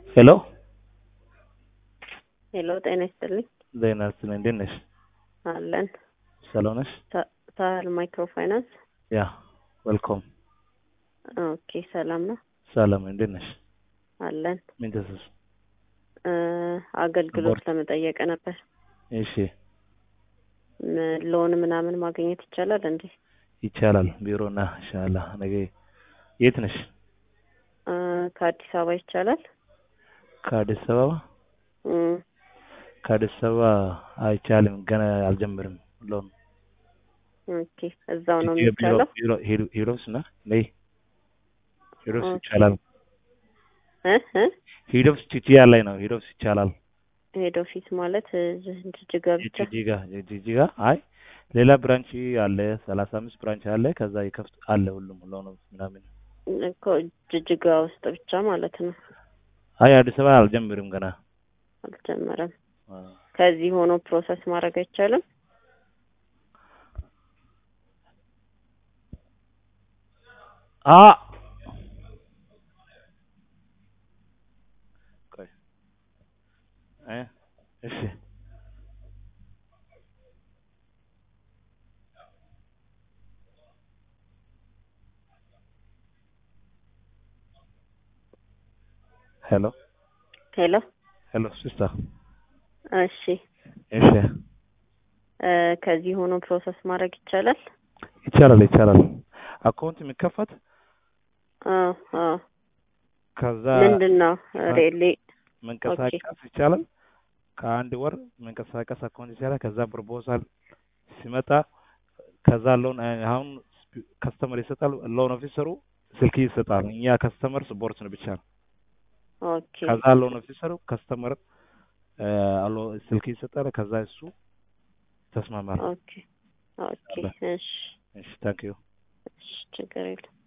ሄሎ ሄሎ ጤና ይስጥልኝ። ዜና ስነ እንዴት ነሽ? አለን ሰላም ነሽ? ሳ- ሳህል ማይክሮ ፋይናንስ። ያ ዌልኮም። ኦኬ ሰላም ነው ሰላም እንዴት ነሽ? አለን። ምን ተሰስ? እ አገልግሎት ቦርድ- ለመጠየቅ ነበር። እሺ ም- ሎን ምናምን ማግኘት ይቻላል እንዴ? ይቻላል። ቢሮና ኢንሻአላህ ነገ የት ነሽ? እ ከአዲስ አበባ ይቻላል? ከአዲስ አበባ እም፣ ከአዲስ አበባ አይቻልም። ገና አልጀምርም። ሎን ኦኬ እዛው ነው ቢሮ የሚቻለው? ቢሮ ሄዱ ሄዶስ ና ነይ ሄዶስ ኦኬ። ይቻላል። እ እ ሄዶስ ቺቺያ ላይ ነው። ሄዶስ ይቻላል። ሄድ ኦፊስ ማለት እዚህ ጅጅጋ ብቻ? ጂጂጋ ጂጂጋ አይ ሌላ ብራንች አለ። ሰላሳ አምስት ብራንች አለ። ከዛ ይከፍት አለ ሁሉም ሎን ምናምን እኮ ጅጅጋ ውስጥ ብቻ ማለት ነው። አይ አዲስ አበባ አልጀምርም ገና አልጀመረም። አ፣ ከዚህ ሆኖ ፕሮሰስ ማድረግ አይቻልም? አ ቆይ እ እሺ ሄሎ ሄሎ ሄሎ ሲስተር እሺ እሺ እ ከዚህ ሆኖ ፕሮሰስ ማድረግ ይቻላል? ይቻላል ይቻላል አካውንት የሚከፈት አዎ አዎ ከዛ ምንድን ነው ሬሌ መንቀሳቀስ ይቻላል። ከአንድ ወር መንቀሳቀስ አካውንት ይቻላል። ከዛ ፕሮፖዛል ሲመጣ ከዛ ሎን አሁን ከስተመር ይሰጣል። ሎን ኦፊሰሩ ስልክ ይሰጣል። እኛ ከስተመር ስፖርት ነው ብቻ ነው። ኦኬ ከዛ ሎን ኦፊሰሩ ከስተመር አሎ ስልክ ይሰጣል። ከዛ እሱ ተስማማል። ኦኬ ኦኬ እሺ እሺ ታንክ ዩ እሺ ችግር የለም